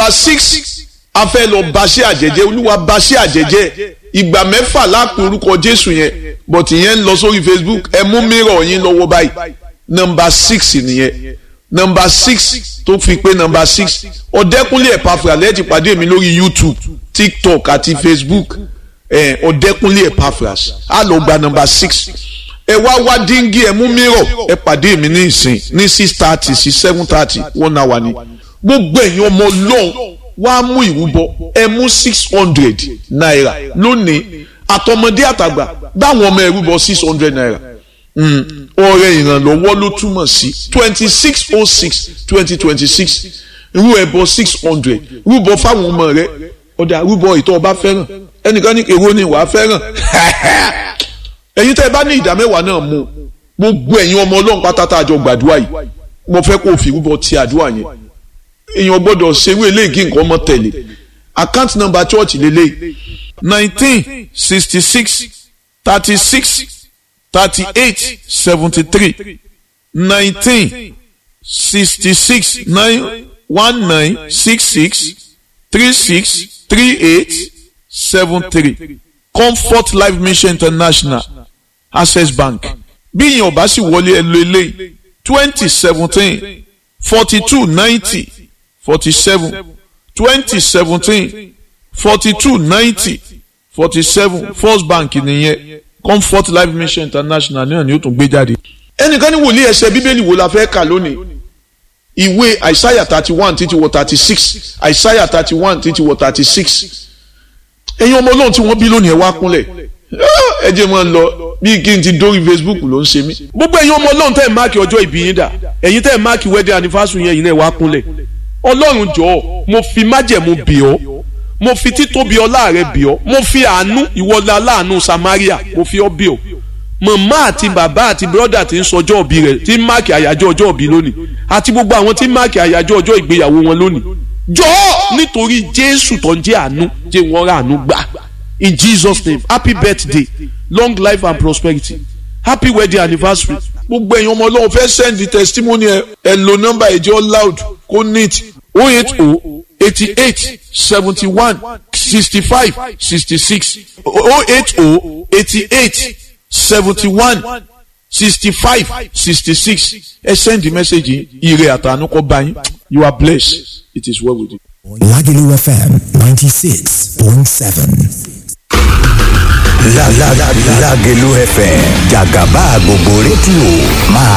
nọmba six a fẹ́ lọ baṣẹ́ àjẹjẹ́ olúwa baṣẹ́ àjẹjẹ́ ìgbà mẹ́fà lápò orúkọ jésù yẹn but ìyẹn ń lọ sórí facebook ẹ mú mìíràn yín lọ́wọ́ báyìí nọmba six nìyẹn nọmba six tó fi pé nọmba six ọ̀dẹ́kúnlé ẹ̀pàfà lẹ́yìn ti pàdé mi lórí youtube tiktok àti facebook ọ̀dẹ́kúnlé ẹ̀pàfà á lọ gba nọmba six ẹ wá wá díngí ẹ mú mìíràn ẹ pàdé mi ní ìsìn ní six thirty sí seven thirty one hour ni gbogbo ẹ̀yin ọmọ ọlọ́run wá mú ìrúbọ ẹ mú six hundred naira lónìí àtọmọdé àtàgbà báwọn ọmọ ẹrúbọ six hundred naira ọrẹ ìrànlọ́wọ́ ló túmọ̀ sí twenty six oh six twenty twenty six rú ẹbọ six hundred rúbọ fáwọn ọmọ rẹ ọ̀dà rúbọ ìtọ́ ọba fẹ́ràn ẹnìkan ní èrò ni wàá fẹ́ràn ẹ̀yin tẹ́ ẹ bá ní ìdá mẹ́wàá náà mú gbogbo ẹ̀yin ọmọ ọlọ́run pátátá àjọ gbàdúrà yìí mo fẹ́ kó o fi rúbọ ti àdúrà yẹn èèyàn gbọ́dọ̀ ṣerú eléyìí kí nǹkan ọmọ tẹ̀lé account number church lélẹ̀ nineteen sixty six thirty six thirty eight seventy three nineteen sixty six nine one nine six six three six three eight seven three comfort life mission international access bank bí ìyẹn ò bá sì wọlé ẹ lo eléyìí twenty seventeen forty two ninety forty seven twenty seventeen forty two ninety forty seven first bank nìyẹn comfort life mission international náà ni ó tún gbé jáde. ẹnìkan ní wòlíì ẹsẹ̀ bíbélì wo la fẹ́ kà lónìí ìwé àìsáyà thirty one títí wọ thirty six àìsáyà thirty one títí wọ thirty six ẹ̀yin ọmọ ọlọ́run tí wọ́n bí lónìí ẹ̀ wá kúnlẹ̀ ẹ jẹ́ mọ́ ń lọ bí kí n ti dórí facebook ló ń ṣe mí. gbogbo ẹ̀yin ọmọ ọlọ́run tẹ́ ẹ̀ máàkì ọjọ́ ìbí yín dà ẹ̀yin tẹ́ ẹ̀ máàkì wedding anniversary yẹn yìí náà wá kúnlẹ̀ ọlọ́run jọ̀ọ́ mo fi májẹ̀mú bì ọ́ mo fi títóbi ọlá rẹ bì ọ́ mo fi àánú ìwọlá aláàánú samaria mo fi ọ́ bì ọ́ màmá àti bàbá àti bírọ́dà tí ń sọjọ́ òbí rẹ̀ tí ń máàkì àyájọ́ ọjọ́ òbí lónìí àti gbogbo àwọn tí ń máàkì àyájọ́ ọjọ́ ìgbéyàwó wọn lónìí jọ̀ọ́ nítorí jésù tó ń jẹ́ àánú jẹ́ wọ́n rà àánú gbà in jesus name happy birthday long life and prosperity happy wedding anniversary gbogbo ẹ̀yin ọmọ ọlọ́run fẹ́ send the testimony ẹ ẹ lo nọ́mbà ẹ̀jẹ̀ loud kó neat oh eight oh eighty eight seventy one sixty five sixty six oh eight oh eighty eight seventy one sixty five sixty six ẹ send the message ire àtànú kó bá yín you are blessed it is well with you. Lagelu FM 96.7. La la la Lagelu FM Jagaba gbogbo rédíò máa